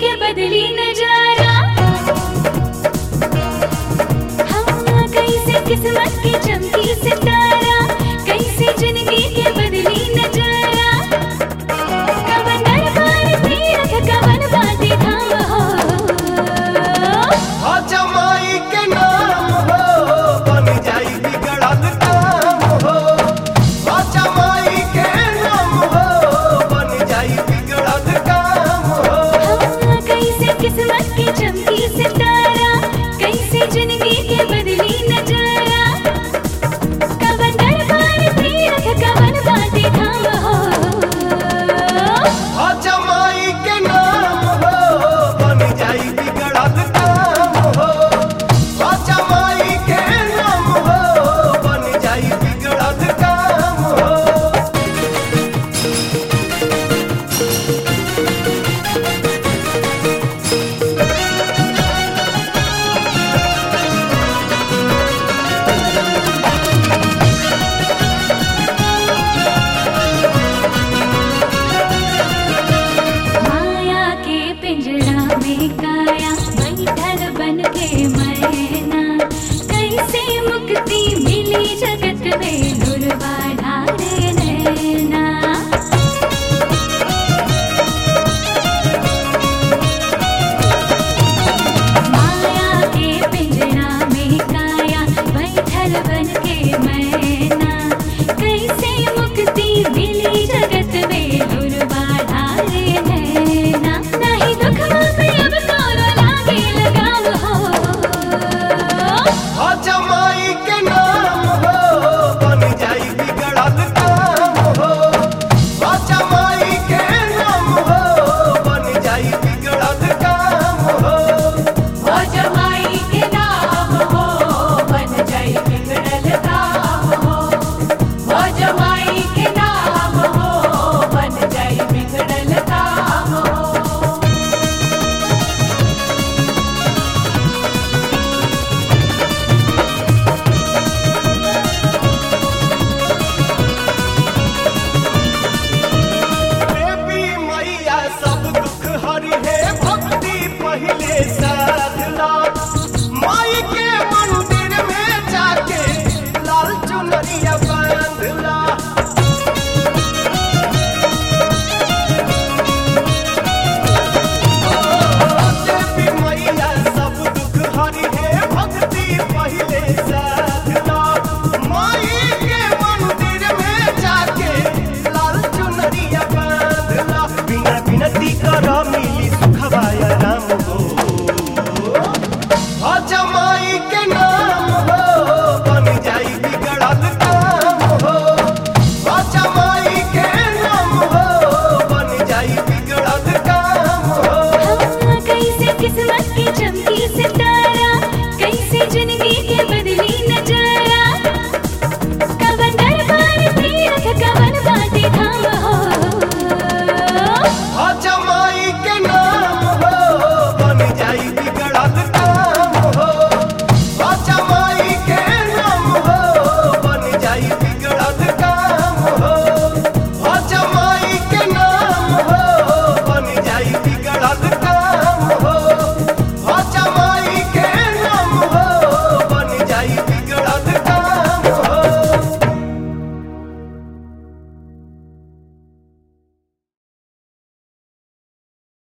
के बदली नजारा हाँ कैसे किस्मत की चमकी सितारा कैसे जिंदगी के बदली नजारा कवन दरबार तीरथ कवन बाटे धाम हो हो जमाई के नाम हो बन जाई बिगड़ल काम हो हो जमाई के नाम हो बन जाई बिगड़ल काम हो हाँ, कैसे किस्मत की चमकी सितारा कैसे जिंदगी के बदली नजारा कवन दरबार तीरथ कवन बाटे धाम हो हो जमाई के नाम हो बन जाई बिगड़ल काम हो हो जमाई के नाम हो बन जाई बिगड़ल काम हो माया के पिंजरा में काया